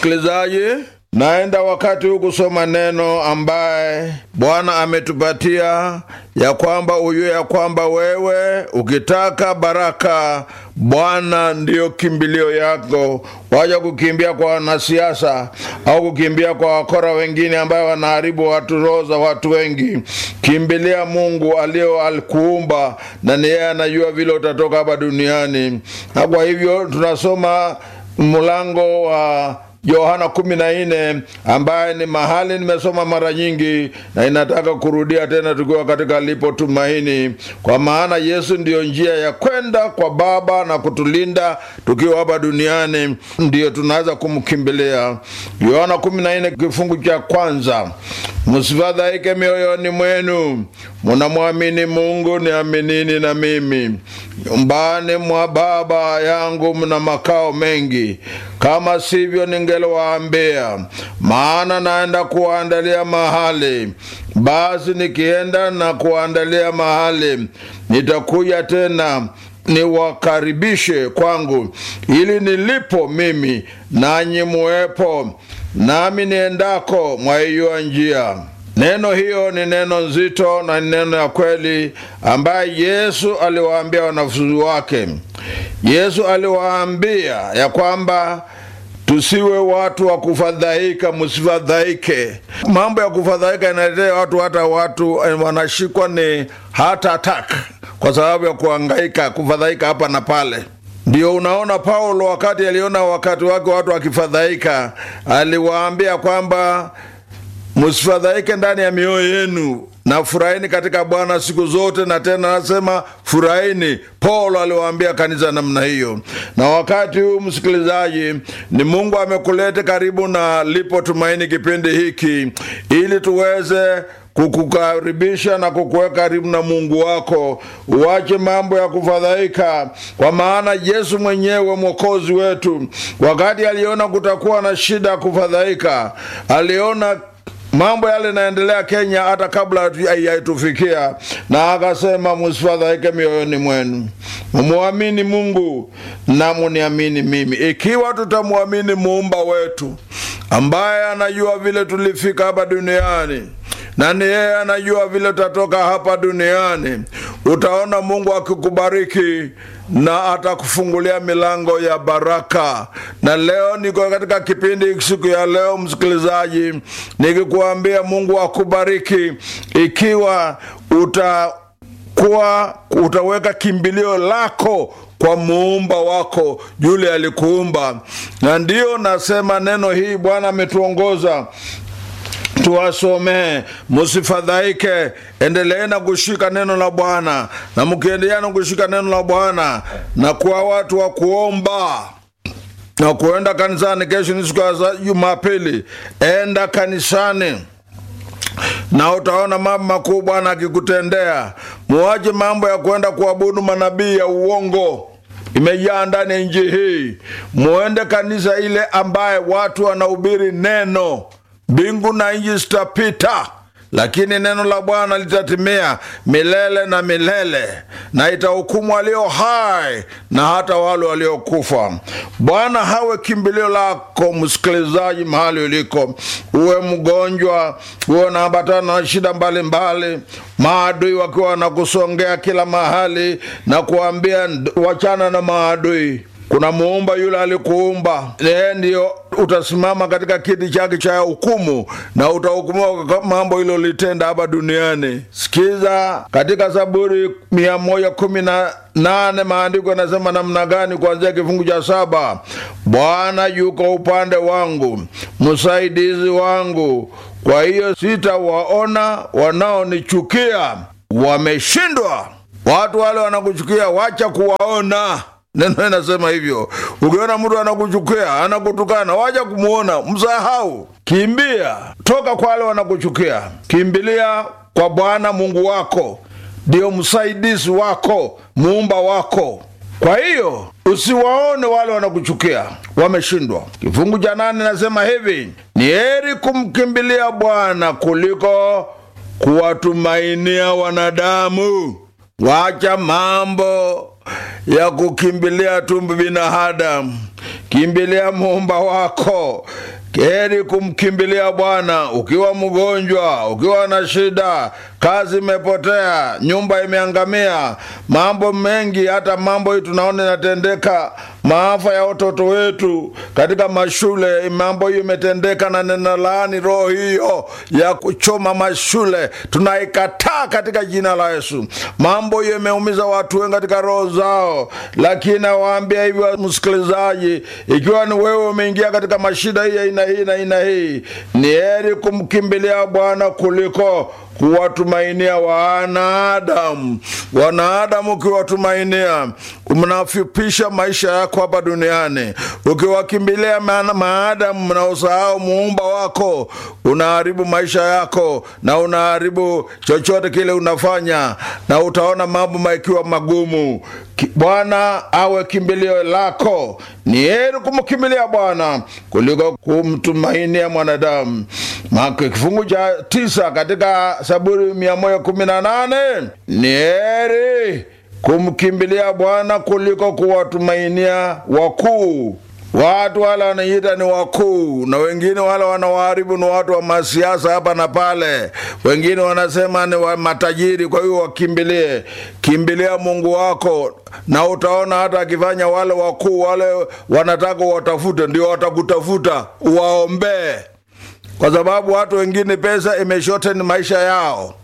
Msikilizaji, naenda wakati huu kusoma neno ambaye Bwana ametupatia ya kwamba ujue ya kwamba wewe ukitaka baraka, Bwana ndiyo kimbilio yako. Waja kukimbia kwa wanasiasa au kukimbia kwa wakora wengine ambayo wanaharibu watu roho za watu wengi. Kimbilia Mungu aliyo alikuumba, na ni yeye anajua vile utatoka hapa duniani. Na kwa hivyo tunasoma mlango wa Yohana kumi na nne ambaye ni mahali nimesoma mara nyingi na inataka kurudia tena tukiwa katika lipo tumaini, kwa maana Yesu ndiyo njia ya kwenda kwa Baba na kutulinda tukiwa hapa duniani, ndiyo tunaweza kumkimbilia. Yohana kumi na nne kifungu cha kwanza, msifadhaike mioyoni mwenu, munamwamini Mungu, niaminini na mimi. Nyumbani mwa Baba yangu mna makao mengi, kama sivyo ningeliwaambia, maana naenda kuwaandalia mahali. Basi nikienda na kuwaandalia mahali, nitakuja tena niwakaribishe kwangu, ili nilipo mimi nanyi muwepo, nami niendako mwaijua njia. Neno hiyo ni neno nzito na ni neno ya kweli ambaye Yesu aliwaambia wanafunzi wake. Yesu aliwaambia ya kwamba tusiwe watu wa kufadhaika, msifadhaike. Mambo ya kufadhaika inaletea watu, hata watu wanashikwa ni heart attack kwa sababu ya kuhangaika, kufadhaika hapa na pale. Ndio unaona Paulo wakati aliona wakati wake watu wakifadhaika, aliwaambia kwamba msifadhaike ndani ya mioyo yenu na furahini katika Bwana siku zote, na tena anasema furahini. Paulo aliwaambia kanisa namna hiyo. Na wakati huu, msikilizaji, ni Mungu amekuleta karibu na Lipo Tumaini kipindi hiki ili tuweze kukukaribisha na kukuweka karibu na Mungu wako. Uache mambo ya kufadhaika, kwa maana Yesu mwenyewe mwokozi wetu, wakati aliona kutakuwa na shida ya kufadhaika, aliona mambo yale naendelea Kenya hata kabla haitufikia, na akasema msifadhaike mioyoni mwenu, mumwamini Mungu na muniamini mimi. Ikiwa tutamwamini muumba wetu ambaye anajua vile tulifika hapa duniani na ni yeye anajua vile tutatoka hapa duniani, utaona Mungu akikubariki na atakufungulia milango ya baraka. Na leo niko katika kipindi siku ya leo, msikilizaji, nikikuambia Mungu akubariki ikiwa utakuwa utaweka kimbilio lako kwa muumba wako yule alikuumba. Na ndiyo nasema neno hii Bwana ametuongoza tuwasomee, musifadhaike, endelee na kushika neno la Bwana, na mkiendelea na kushika neno la Bwana na kuwa watu wa kuomba na kuenda kanisani. Kesho ni siku ya Jumapili, enda kanisani na utaona mambo makuu Bwana akikutendea. Muache mambo ya kwenda kuabudu manabii ya uongo imejaa ndani ya nchi hii. Muende kanisa ile ambaye watu wanahubiri neno Mbingu na nchi zitapita, lakini neno la Bwana litatimia milele na milele, na itahukumu walio hai na hata wale waliokufa. Bwana hawe kimbilio lako, msikilizaji, mahali uliko, uwe mgonjwa, uwe unaambatana na shida mbalimbali, maadui wakiwa wanakusongea kila mahali na kuambia wachana na maadui kuna muumba yule alikuumba, yeye ndiyo utasimama katika kiti chake cha hukumu na utahukumiwa kwa mambo hilo litenda hapa duniani. Sikiza katika Zaburi mia moja kumi na nane maandiko yanasema namna gani, kuanzia kifungu cha saba Bwana yuko upande wangu, msaidizi wangu, kwa hiyo sitawaona wanaonichukia wameshindwa. Watu wale wanakuchukia, wacha kuwaona Neno inasema hivyo. Ukiona mtu anakuchukia, anakutukana, waja kumwona, msahau, kimbia, toka kwa wale wanakuchukia, kimbilia kwa Bwana Mungu wako, ndiyo msaidizi wako, muumba wako. Kwa hiyo usiwaone wale wanakuchukia, wameshindwa. Kifungu cha nane nasema hivi, ni heri kumkimbilia Bwana kuliko kuwatumainia wanadamu. Wacha mambo ya kukimbilia tu binadamu, kimbilia muumba wako. heri kumkimbilia Bwana ukiwa mgonjwa, ukiwa na shida, kazi imepotea, nyumba imeangamia, mambo mengi, hata mambo hii tunaona inatendeka, maafa ya watoto wetu katika mashule, mambo hiyo imetendeka, na nena laani roho hiyo ya kuchoma mashule, tunaikataa katika jina la Yesu. Mambo hiyo imeumiza watu wengi katika roho zao, lakini awaambia hivyo, msikilizaji, ikiwa ni wewe umeingia katika mashida hii aina hii na aina hii, ni heri kumkimbilia Bwana kuliko kuwatumainia wanadamu. Wanadamu ukiwatumainia, mnafupisha maisha yako hapa duniani. Ukiwakimbilia maadamu, mnaosahau muumba wako, unaharibu maisha yako na unaharibu chochote kile unafanya, na utaona mambo maikiwa magumu. Bwana awe kimbilio lako. Ni heri kumkimbilia Bwana kuliko kumtumainia mwanadamu. Kifungu cha tisa katika Zaburi mia moja kumi na nane ni heri kumkimbilia Bwana kuliko kuwatumainia wakuu. Watu wale wanaita ni wakuu, na wengine wale wanawaharibu ni watu wa masiasa hapa na pale. Wengine wanasema ni wa matajiri, kwa hiyo wakimbilie. Kimbilia Mungu wako, na utaona hata akifanya wale wakuu wale wanataka watafute, ndio watakutafuta, uwaombee, kwa sababu watu wengine pesa imeshoteni maisha yao.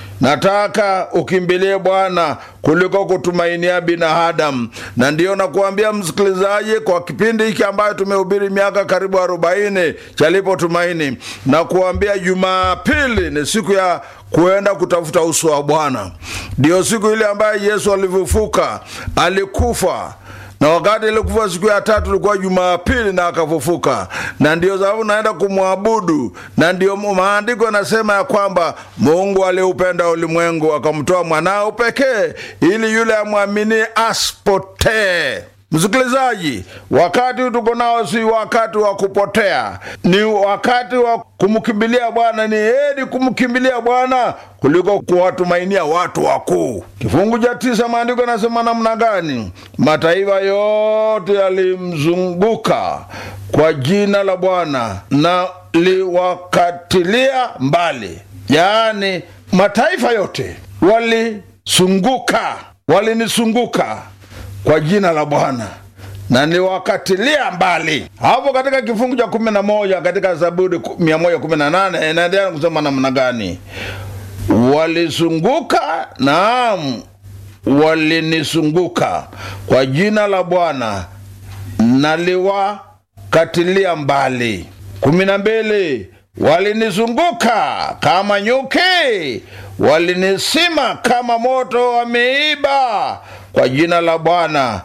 Nataka ukimbilie Bwana kuliko kutumainia binadamu, na ndiyo nakuambia msikilizaji, kwa kipindi hiki ambayo tumehubiri miaka karibu arobaini chalipo tumaini, na kuambia Jumapili ni siku ya kuenda kutafuta uso wa Bwana. Ndiyo siku ile ambayo Yesu alivyofuka, alikufa na wakati ilikufa siku ya tatu ilikuwa Jumapili na akafufuka, na ndiyo sababu naenda kumwabudu, na ndiyo maandiko yanasema ya kwamba Mungu aliupenda ulimwengu akamtoa mwanao pekee, ili yule amwaminie asipotee. Msikilizaji, wakati tuko nao si wakati wa kupotea, ni wakati wa kumkimbilia Bwana. Ni heri kumkimbilia Bwana kuliko kuwatumainia watu wakuu. Kifungu cha tisa maandiko yanasema namna gani? Mataifa yote yalimzunguka kwa jina la Bwana na liwakatilia mbali, yaani mataifa yote walisunguka, walinisunguka kwa jina la Bwana na niwakatilia mbali. Hapo katika kifungu cha kumi na moja katika Zaburi mia moja kumi na nane inaendelea kusema namna gani? Walizunguka, naam, walinisunguka kwa jina la Bwana na liwakatilia mbali. kumi na mbili walinizunguka kama nyuki, walinisima kama moto wa miiba kwa jina la Bwana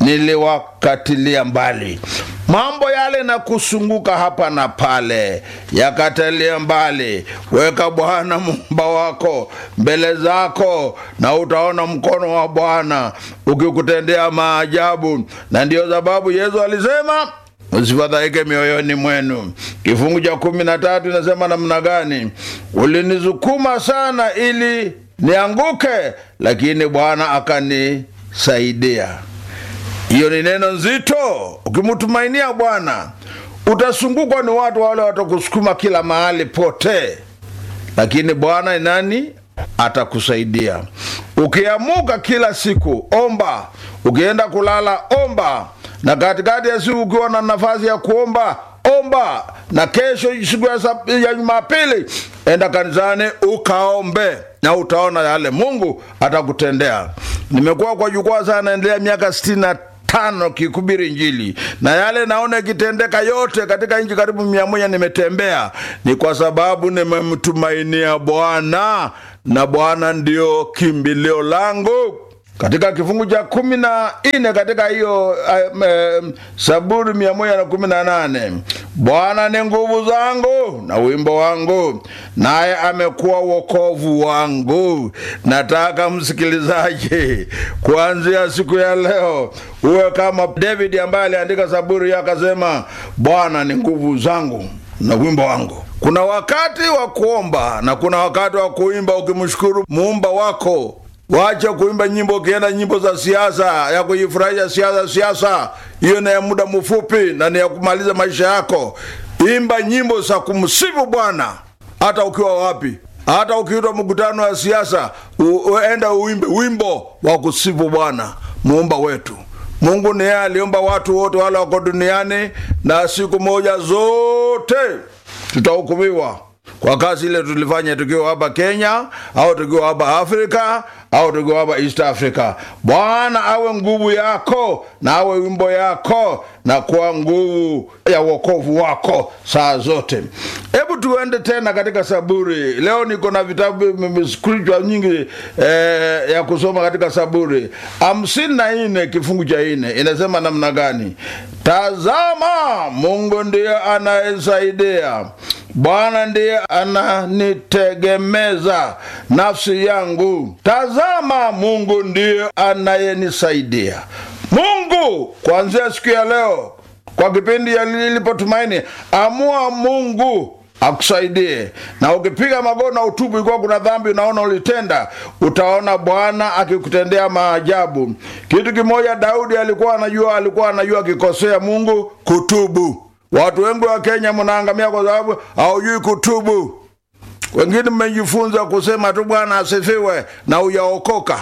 niliwakatilia mbali. Mambo yale na kusunguka hapa na pale yakatilia mbali. Weka Bwana muumba wako mbele zako, na utaona mkono wa Bwana ukikutendea maajabu. Na ndiyo sababu Yesu alisema Usifadhaike mioyoni mwenu. Kifungu cha kumi na tatu inasema namna gani? Ulinisukuma sana ili nianguke, lakini Bwana akanisaidia. Hiyo ni neno nzito. Ukimtumainia Bwana utasungukwa ni watu wale watakusukuma kila mahali pote, lakini Bwana nani? Atakusaidia. Ukiamuka kila siku omba, ukienda kulala omba, na katikati ya siku ukiwa na nafasi ya kuomba omba, na kesho siku ya Jumapili enda kanisani ukaombe, na utaona yale Mungu atakutendea. Nimekuwa kwa jukwaa sana, naendelea miaka sitini na tano kikubiri Injili na yale naona ikitendeka yote katika nchi karibu mia moja nimetembea, ni kwa sababu nimemtumainia Bwana na Bwana ndio kimbilio langu. Katika kifungu cha kumi na nne katika hiyo uh, uh, Zaburi mia moja na kumi na nane Bwana ni nguvu zangu na wimbo wangu, naye amekuwa wokovu wangu. Nataka msikilizaji, kuanzia siku ya leo uwe kama David ambaye aliandika Zaburi akasema, Bwana ni nguvu zangu na wimbo wangu. Kuna wakati wa kuomba na kuna wakati wa kuimba ukimshukuru muumba wako. Wacha kuimba nyimbo ukienda nyimbo za siasa ya kujifurahisha siasa siasa, hiyo ni ya muda mfupi na ni ya kumaliza maisha yako. imba nyimbo za kumsifu bwana hata ukiwa wapi hata ukiitwa mkutano wa siasa uenda uimbe wimbo wa kusifu bwana muumba wetu mungu ni yeye aliumba watu wote wale wako duniani na siku moja zote tutahukumiwa kwa kazi ile tulifanya tukiwa hapa kenya au tukiwa hapa afrika au tukiwa hapa east africa bwana awe nguvu yako na awe wimbo yako na kuwa nguvu ya uokovu wako saa zote hebu tuende tena katika saburi leo niko na vitabu scripture nyingi eh, ya kusoma katika saburi hamsini na nne kifungu cha nne inasema namna gani tazama mungu ndiye anayesaidia bwana ndiye ananitegemeza nafsi yangu tazama mungu ndiye anayenisaidia mungu kuanzia siku ya leo kwa kipindi ilipotumaini amua mungu akusaidie na ukipiga magoti na utubu ikiwa kuna dhambi unaona ulitenda utaona bwana akikutendea maajabu kitu kimoja daudi alikuwa anajua alikuwa anajua akikosea mungu kutubu watu wengi wa kenya mnaangamia kwa sababu haujui kutubu wengine mmejifunza kusema tu bwana asifiwe na uyaokoka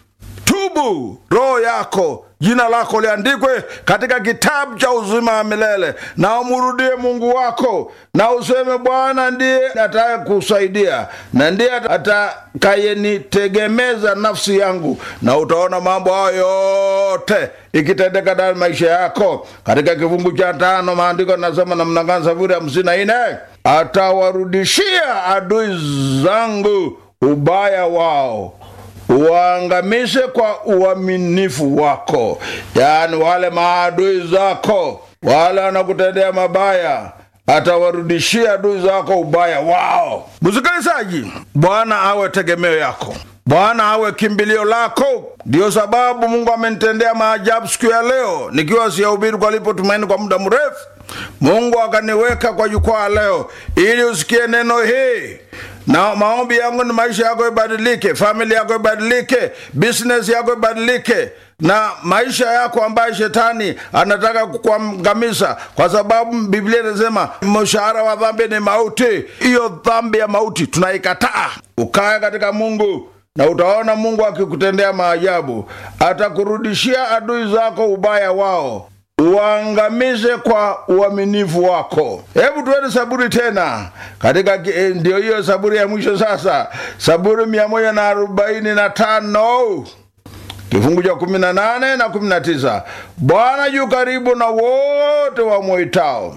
tubu roho yako jina lako liandikwe katika kitabu cha uzima wa milele na umrudie mungu wako na useme bwana ndiye ataye kusaidia na ndiye atakayenitegemeza nafsi yangu na utaona mambo hayo yote ikitendeka ndani maisha yako katika kifungu cha tano maandiko nasema namna gani safuri hamsini na nne atawarudishia adui zangu ubaya wao uwaangamishe kwa uaminifu wako yaani wale maadui zako wale wanakutendea mabaya atawarudishia adui zako ubaya wao msikilizaji bwana awe tegemeo yako bwana awe kimbilio lako ndiyo sababu mungu amenitendea maajabu siku ya leo nikiwa siyahubiri kwa lipo tumaini kwa muda mrefu mungu akaniweka kwa jukwaa leo ili usikie neno hii na maombi yangu ni maisha yako ibadilike familia yako ibadilike business yako ibadilike na maisha yako ambayo shetani anataka kukuangamiza kwa sababu biblia inasema mshahara wa dhambi ni mauti hiyo dhambi ya mauti tunaikataa ukae katika mungu na utaona mungu akikutendea maajabu atakurudishia adui zako ubaya wao uangamize kwa uaminifu wako hebu tuende saburi tena katika ndio hiyo saburi ya mwisho sasa saburi mia moja na arobaini na tano kifungu cha kumi na nane na kumi na tisa bwana yu karibu na wote wamwitao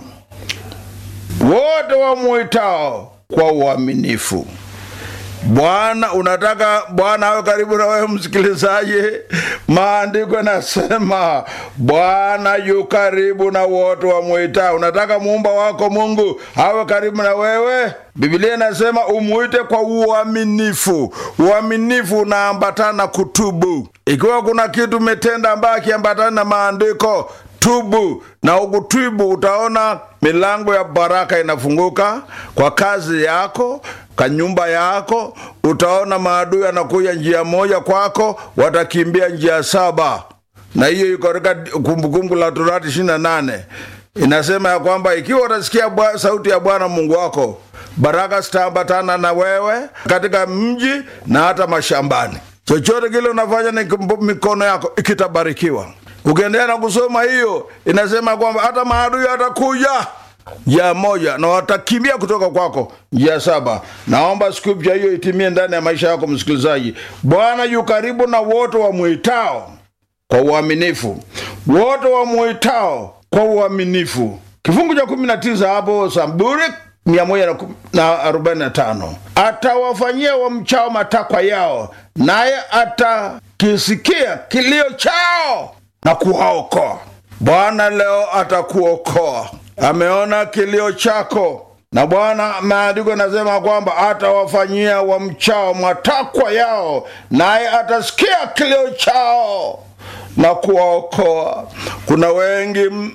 wote wamwitao kwa uaminifu bwana unataka bwana awe karibu na wewe msikilizaji maandiko yanasema bwana yu karibu na wote wamwita unataka muumba wako mungu awe karibu na wewe biblia inasema umwite kwa uaminifu uaminifu unaambatana na kutubu ikiwa kuna kitu umetenda ambayo akiambatana na maandiko tubu na ukutubu utaona milango ya baraka inafunguka kwa kazi yako kwa nyumba yako utaona maadui anakuja njia moja kwako watakimbia njia saba na hiyo iko katika kumbukumbu la torati ishiri na nane inasema ya kwamba ikiwa utasikia bwa, sauti ya bwana mungu wako baraka zitaambatana na wewe katika mji na hata mashambani chochote kile unafanya ni mikono yako ikitabarikiwa ukiendelea na kusoma hiyo inasema kwamba hata maadui atakuja njia moja na watakimbia kutoka kwako njia saba naomba scripture hiyo itimie ndani ya maisha yako msikilizaji bwana yu karibu na wote wamwitao kwa uaminifu wote wamwitao kwa uaminifu kifungu cha kumi na tisa hapo saburi mia moja na arobaini na tano atawafanyia wamchao matakwa yao naye atakisikia kilio chao na kuwaokoa bwana leo atakuokoa ameona kilio chako na bwana maandiko yanasema kwamba atawafanyia wamchao matakwa yao naye atasikia kilio chao na kuwaokoa kuna wengi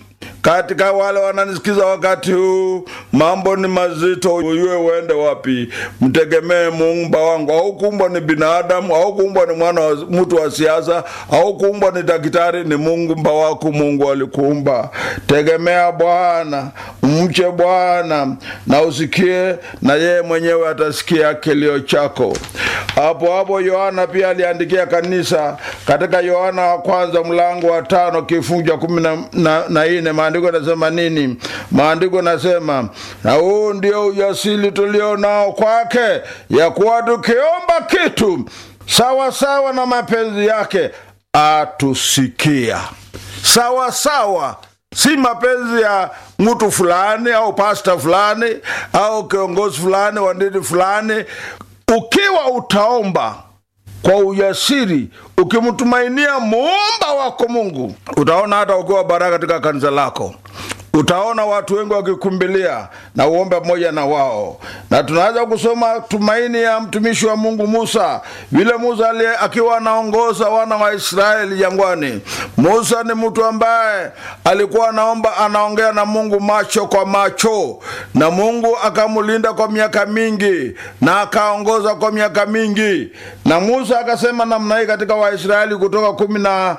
katika wale wananisikiza wakati huu, mambo ni mazito, uyue uende wapi? Mtegemee Muumba wangu. Haukuumbwa ni binadamu, haukuumbwa ni mwana wa mtu wa siasa, haukuumbwa ni daktari, ni Muumba wako. Mungu alikuumba. Tegemea Bwana, mche Bwana na usikie, na yeye mwenyewe atasikia kilio chako. Hapo hapo Yohana pia aliandikia kanisa katika Yohana wa kwanza mlango wa tano kifungu cha kumi na, na, na nne maandiko nasema nini? Maandiko nasema na huu ndio ujasiri tulio nao kwake, ya kuwa tukiomba kitu sawa sawa na mapenzi yake atusikia. Sawa sawa si mapenzi ya mtu fulani au pasta fulani au kiongozi fulani wa dini fulani. Ukiwa utaomba kwa ujasiri ukimtumainia muumba wako Mungu, utaona hata ukiwa baraka katika kanisa lako utaona watu wengi wakikumbilia na uombe pamoja na wao. Na tunaweza kusoma tumaini ya mtumishi wa Mungu Musa, vile Musa akiwa anaongoza wana wa Israeli jangwani. Musa ni mtu ambaye alikuwa anaomba, anaongea na Mungu macho kwa macho, na Mungu akamlinda kwa miaka mingi na akaongoza kwa miaka mingi. Na Musa akasema namna hii katika Waisraeli Kutoka kumi na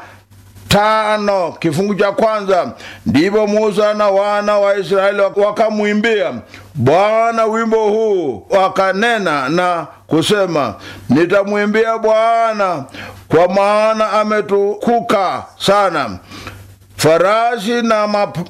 tano kifungu cha kwanza ndipo Musa na wana wa Israeli wakamwimbia Bwana wimbo huu, wakanena na kusema, nitamwimbia Bwana kwa maana ametukuka sana, farasi na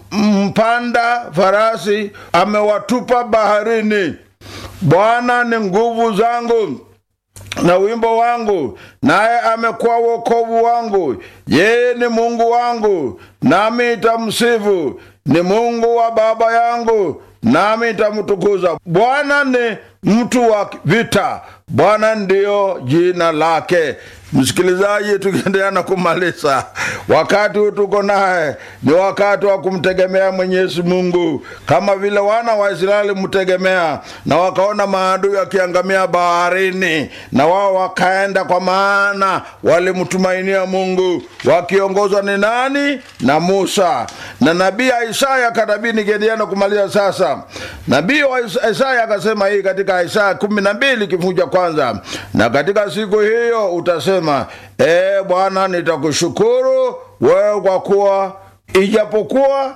mpanda farasi amewatupa baharini. Bwana ni nguvu zangu na wimbo wangu, naye amekuwa wokovu wangu. Yeye ni Mungu wangu, nami nitamsifu; ni Mungu wa baba yangu, nami nitamtukuza. Bwana ni mtu wa vita, Bwana ndiyo jina lake. Msikilizaji, tukiendelea na kumaliza, wakati huu tuko naye ni wakati wa kumtegemea Mwenyezi Mungu kama vile wana wa Israeli mtegemea, na wakaona maadui wakiangamia baharini, na wao wakaenda, kwa maana walimtumainia Mungu, wakiongozwa ni nani? Na Musa na nabii Isaya kanabii. Nikiendelea na kumaliza sasa, nabii wa Isaya akasema hii katika Isaya kumi na mbili kifungu cha kwanza, na katika siku hiyo utasema E Bwana, nitakushukuru wewe kwa kuwa ijapokuwa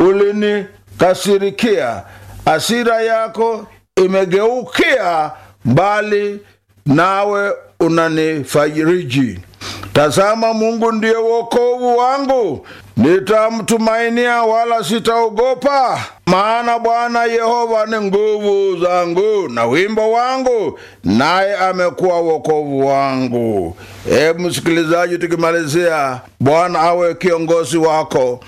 ulinikasirikia, hasira yako imegeukia mbali, nawe unanifariji. Tazama, Mungu ndiye wokovu wangu, nitamtumainia wala sitaogopa. Maana Bwana Yehova ni nguvu zangu na wimbo wangu, naye amekuwa wokovu wangu. E msikilizaji, tukimalizia, Bwana awe kiongozi wako